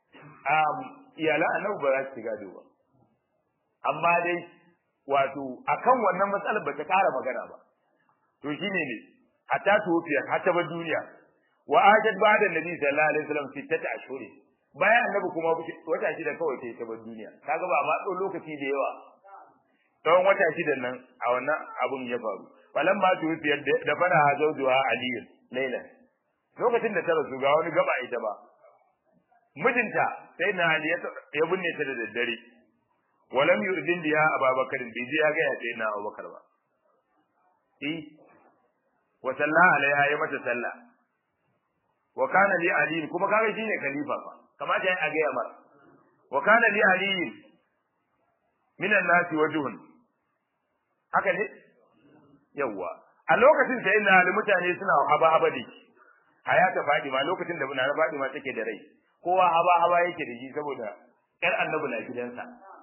iyalan annabi ba za su gado ba amma dai wato akan wannan matsalar ba ta ƙara magana ba to shine ne hatta tufiya hatta ba duniya wa ajad ba'da nabi sallallahu alaihi wasallam sittata ashhuri bayan annabi kuma wata shida kawai sai ta bar duniya kaga ba ma tsawon lokaci da yawa tsawon wata shida nan a wannan abun ya faru falan ma tufiya da fara hazauduha aliyu lailan lokacin da ta rasu ga wani gaba ita ba mijinta sai na ali ya binne ta da daddare walam yurdin biya ababakar bai je ya ga ya sai na abubakar ba eh wa salla alaiha ya mata sallah wa kana li ali kuma kaga shine khalifa fa kamata ya ga ya mar wa kana li ali min an-nasi wajhun haka ne yawa a lokacin sai na ali mutane suna haba haba da hayata fadima lokacin da na fadima take da rai kowa haba haba yake da shi saboda ƴar annabi na gidansa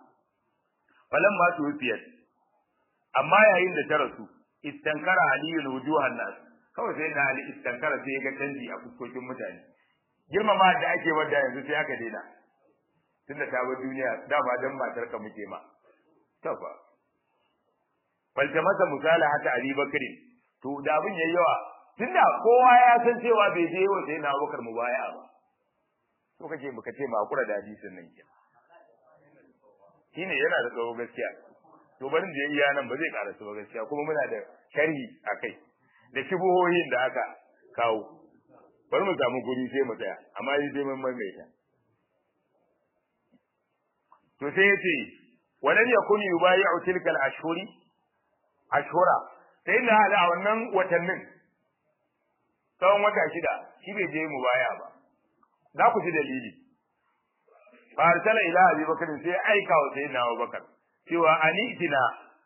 falan ma tuwfiyat amma yayin da ta rasu istankara aliyun wujuhan nas kawai sai da ali istankara sai ga canji a fuskokin mutane girmama da ake wanda yanzu sai aka daina tunda ta bar duniya dama dan matar ka muke ma tafa falta masa misala hata ali bakri to da abin yayi yawa tunda kowa ya san cewa bai je wa sai na Abubakar mubaya ba to kake baka ce ma kura da hadisin nan ke shine yana da tsawo gaskiya to barin da iya nan ba zai karasu ba gaskiya kuma muna da sharhi akai da shubuhohin da aka kawo bari mu samu guri sai mu tsaya amma yi sai mun maimaita to sai yace walan yakun yubayi'u tilka al-ashhuri ashhura sai na hada wannan watannin tsawon wata shida shi bai je mu baya ba za ku ji dalili fa arsala ila abi bakr sai aika wa sayyidina abubakar cewa anitina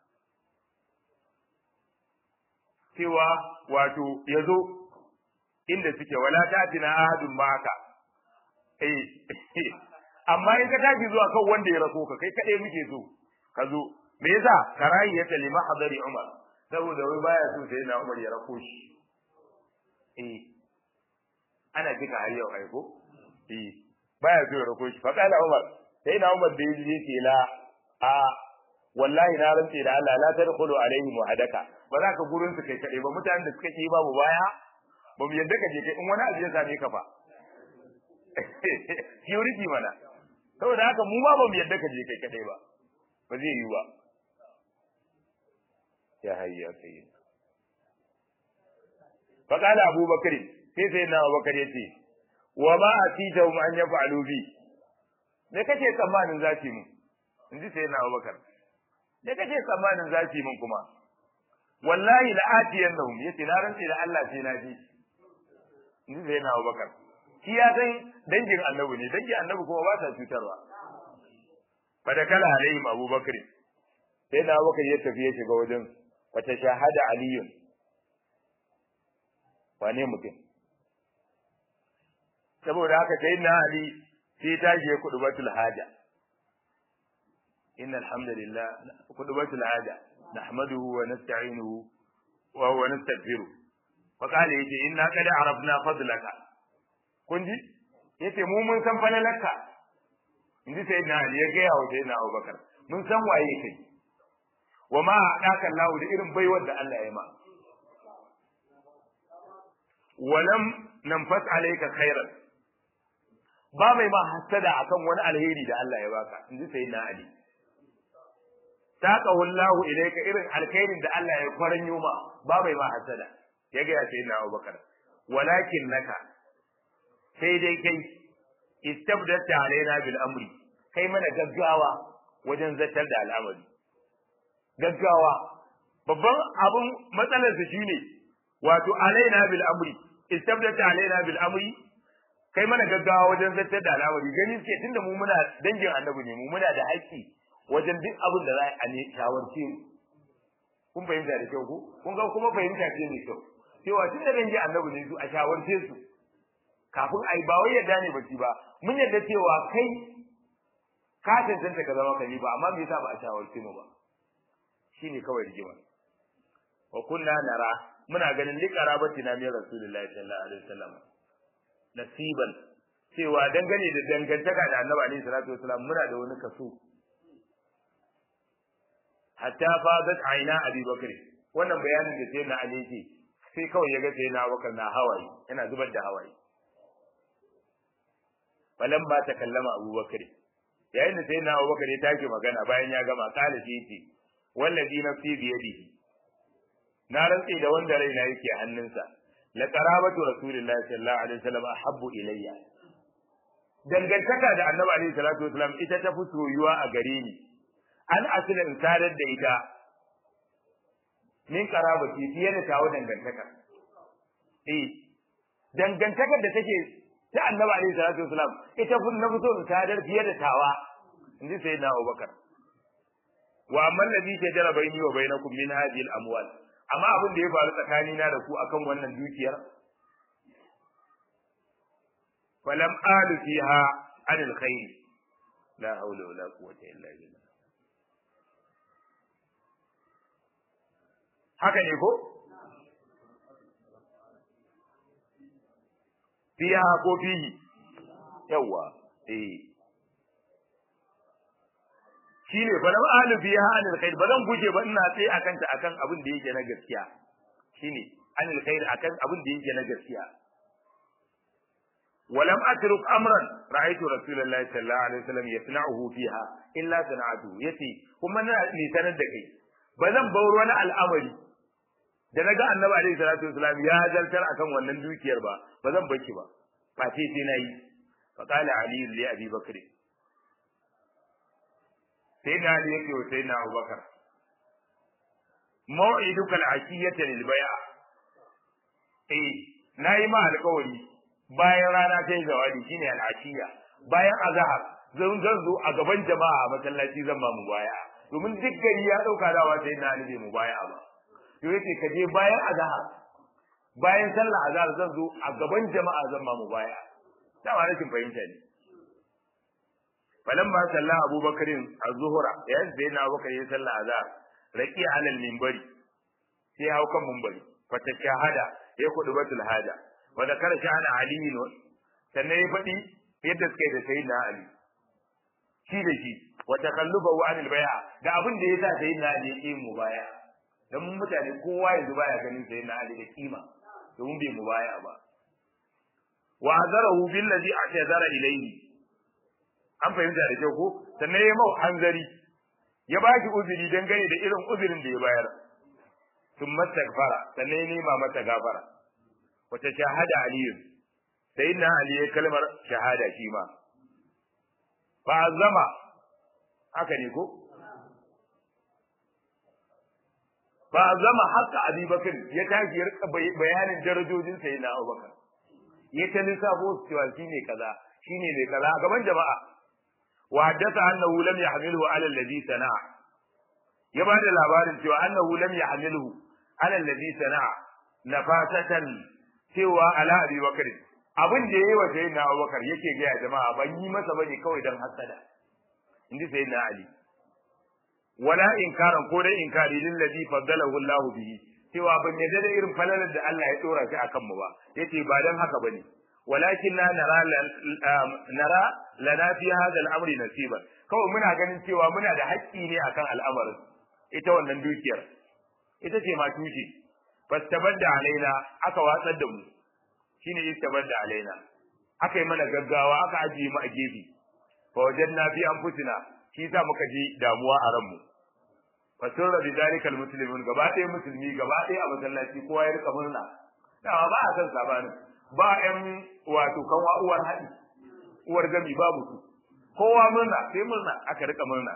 cewa wato yazo inda suke wala tatina ahadun maka eh amma in ka tafi zuwa kan wanda ya rako ka kai kade muke so ka zo me yasa karayi ya kalima hadari umar saboda wai baya so sai na umar ya rako shi eh ana jika har yau aiko eh baya so ya rako shi fa kana umar sai na umar da yaji yake la a wallahi na rantse da Allah la tadkhulu alaihim wahadaka ba za ka gurin su kai kade ba mutanen da suka yi babu baya ba mu yadda ka je kai in wani abu ya same ka fa security mana saboda haka mu ma ba mu yadda ka je kai kadai ba ba zai yi ba ya hayya sayyid fa qala abu bakr sai sai na abu bakr yace wa ma atita mu an yaf'alu bi me kake tsammanin zaki mu inji sai na abu bakr me kake tsammanin zaki mun kuma wallahi la atiyannahum yace na rantsi da Allah sai na ji inji sai na abu bakr shi ya san dangin annabi ne dangin annabi kuma ba sa cutarwa fa da kala alaihim abubakar sai da abubakar ya tafi ya shiga wajen wata shahada aliyun wane mutum saboda haka sai na ali sai ta je kudubatul haja inna alhamdulillah kudubatul haja nahmaduhu wa nasta'inuhu wa huwa nastaghfiruh fa qala yace inna qad arafna fadlaka kun ji yace mu mun san falalarka inji sai na Ali ya gaya wa sai na Abubakar mun san waye kai wa ma hadaka Allah da irin baiwar da Allah ya ma walam nanfas alayka khairan ba mai ma hasada akan wani alheri da Allah ya baka inji sai na Ali taqahu Allah ilayka irin alkhairin da Allah ya kwaranyo ma ba mai ma hasada ya gaya sai na Abubakar walakin naka sai dai kai istabdata alaina bil amri kai mana gaggawa wajen zartar da al'amari gaggawa babban abun matsalar su shine wato alaina bil amri istabdata alaina bil amri kai mana gaggawa wajen zartar da al'amari gani suke tunda mu muna dangin annabi ne mu muna da haƙƙi wajen duk abin da za a ne shawarce mu kun fahimta da kyau ko kun ga kuma fahimta ce mai kyau cewa tun da dangin annabi ne su a shawarce su kafin ai ba wai yadda ne bace ba mun yadda cewa kai ka tantance ka zama kalifa amma me yasa ba a shawarce mu ba shine kawai rigima wa kunna nara muna ganin liqarabati na min rasulullahi sallallahu alaihi wasallam nasiban cewa dangane da dangantaka da annabi alaihi salatu wasallam muna da wani kaso hatta fadat aina abi bakr wannan bayanin da sai na ali yake sai kawai yaga sai na bakar na hawaye yana zubar da hawaye balan ba ta kallama abubakar yayin da sai na abubakar ya take magana bayan ya gama kala shi yace wallazi nafsi bi yadihi na rantsi da wanda raina yake hannunsa la qarabatu rasulillahi sallallahu alaihi wasallam ahabbu ilayya dangantaka da annabi alaihi salatu wasallam ita ta fi soyuwa a gare ni an asila in sadar da ita min qarabati fiye da tawo dangantaka eh dangantakar da take ta annabi alaihi salatu wasallam ita fi na fito in sadar fiye da tawa inji sayyidina Abubakar wa amma alladhi shajara baini wa bainakum min hadhihi al-amwal amma abin da ya faru tsakanina da ku akan wannan dukiyar falam alu fiha an alkhair la hawla wala quwwata illa billah haka ne ko fiha ko fihi yawa eh shine fa lam ahlu fiha anil khair ba zan guje ba ina tsaye akan ta akan abin da yake na gaskiya shine anil khair akan abin da yake na gaskiya ولم أترك أمرا رأيت رسول الله صلى الله عليه وسلم يصنعه فيها إلا صنعته يتي كما ني سند دكي بزن بور wani al'amari da naga annabi alaihi salatu wasalam ya zartar akan wannan dukiyar ba bazan baki ba fa sai sai nayi fa qala ali li abi bakr sai na ali yake wa sai na abubakar mau'iduka al-ashiyata lil bay'a eh nayi ma alƙawari bayan rana ta yi zawadi shine al'ashiya bayan azhar zan zan zo a gaban jama'a masallaci zan ba mu baya domin duk gari ya dauka dawa sai na alibe mu baya ba to yace ka je bayan azhar bayan sallah azhar zan zo a gaban jama'a zan ba mu baya dama rashin fahimta ne falamma salla abubakarin az-zuhra yayin da yana abubakar ya salla azhar raqi alal minbari sai hau kan minbari fata shahada ya kudu batul hada wa zakara sha'ana ali sannan ya faɗi yadda suka yi da sayyidina ali shi da shi wa takalluba wa anil bai'a da abin da yasa sayyidina ali ya yi mu baya dan mun mutane kowa yanzu baya ganin sayyidina ali da kima domin bai mu baya ba wa azarahu billazi atazara ilayhi an fahimta da kyau ko sannan ya mau hanzari ya ba shi uzuri dangane da irin uzurin da ya bayar sun mastaghfara sannan ya nema mata gafara wata shahada aliyu sai na ali ya kalmar shahada shi ma fa zama haka ne ko fa zama haka abubakar ya tashi ya rika bayanin darajojin sayyidina abubakar ya ta lissafo cewa shine kaza shine mai kaza gaban jama'a وحدث أنه لم يحمله على الذي صنع يبعد labarin cewa أنه لم يحمله على الذي صنع نفاسة cewa ala Abi Bakar abin da yayi wa sayyidina Abu Bakar yake ga jama'a ban yi masa bane kawai dan hasada inji sayyidina Ali wala inkaran ko dai inkari lil ladhi faddalahu Allah bihi cewa ban yadda da irin falalar da Allah ya dora shi akan mu ba yace ba dan haka bane walakinna nara nara lana fi hadha al-amri nasiban kawai muna ganin cewa muna da haƙƙi ne akan al'amarin ita wannan dukiyar ita ce ma tushe fastabadda alaina aka watsar da mu shine istabadda alaina aka yi mana gaggawa aka ajiye mu a gefe fa wajadna fi anfusina shi sa muka ji damuwa a ranmu fa sirra bi zalikal muslimun gaba ɗaya musulmi gaba ɗaya a masallaci kowa ya rika murna dawa ba a san sabanin ba ƴan wato kanwa uwar haɗi uwar gami babu su kowa murna sai murna aka rika murna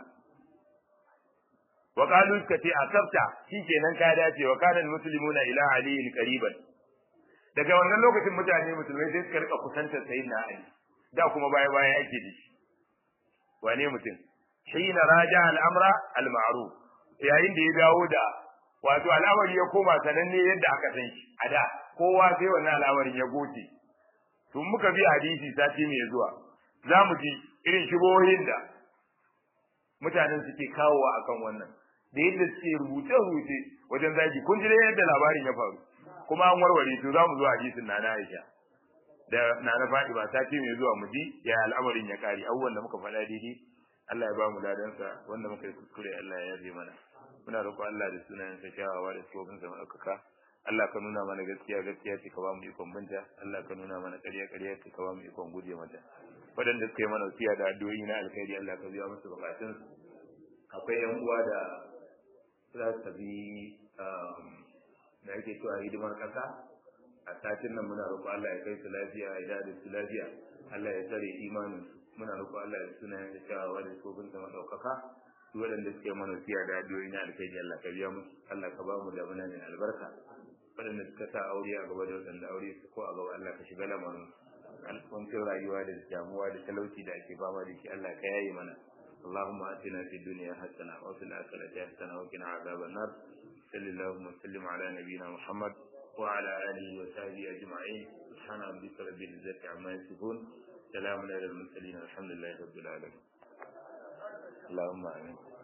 wa qalu suka ce asabta shikenan ka dace wa kana muslimuna ila aliyin qariban daga wannan lokacin mutane musulmai sai suka rika kusantar sayyidina ali da kuma baya baya ake da shi wane mutum hina raja al'amra al-ma'ruf yayin da ya dawo da wato al'amari ya koma sananne yadda aka san shi a da kowa sai wannan al'amarin ya goce tun muka bi hadisi sati mai zuwa za mu ji irin shibohin da mutanen suke kawowa akan wannan da yadda suke rubuce-rubuce wajen zagi kun ji yadda labarin ya faru kuma an warware to za mu zo hadisin na Aisha da na na Fatima sati mai zuwa mu ji ya al'amarin ya kare abubuwan da muka faɗa daidai Allah ya ba mu ladansa wanda muka yi kuskure Allah ya yarda mana muna roƙon Allah da sunayen sa kyawawa da sifofin sa madaukaka Allah ka nuna mana gaskiya gaskiya ce ka ba mu ikon binta Allah ka nuna mana ƙarya ƙarya ce ka ba mu ikon guje mata waɗanda suka yi mana wasiya da addu'o'i na alkhairi Allah ka biya musu bukatun akwai yan uwa da za su bi da yake cewa hidimar ƙasa a satin nan muna roƙo Allah ya kai su lafiya ya da su lafiya Allah ya tsare imanin muna roƙo Allah ya suna ya cewa da sofin sa madaukaka su waɗanda suke mana siya da addu'o'i na alkhairi Allah ka biya musu Allah ka ba mu da muna mai albarka waɗanda suka sa aure a gaba da waɗanda aure su ko a gaba Allah ka shiga lamarin alƙwancin rayuwa da damuwa da talauci da ake fama da shi Allah ka yaye mana اللهم آتنا في الدنيا حسنة وفي الآخرة حسنة وقنا عذاب النار صلى اللهم وسلم على نبينا محمد وعلى آله وصحبه أجمعين سبحان ربك رب العزة عما يصفون سلام على المرسلين الحمد لله رب العالمين اللهم آمين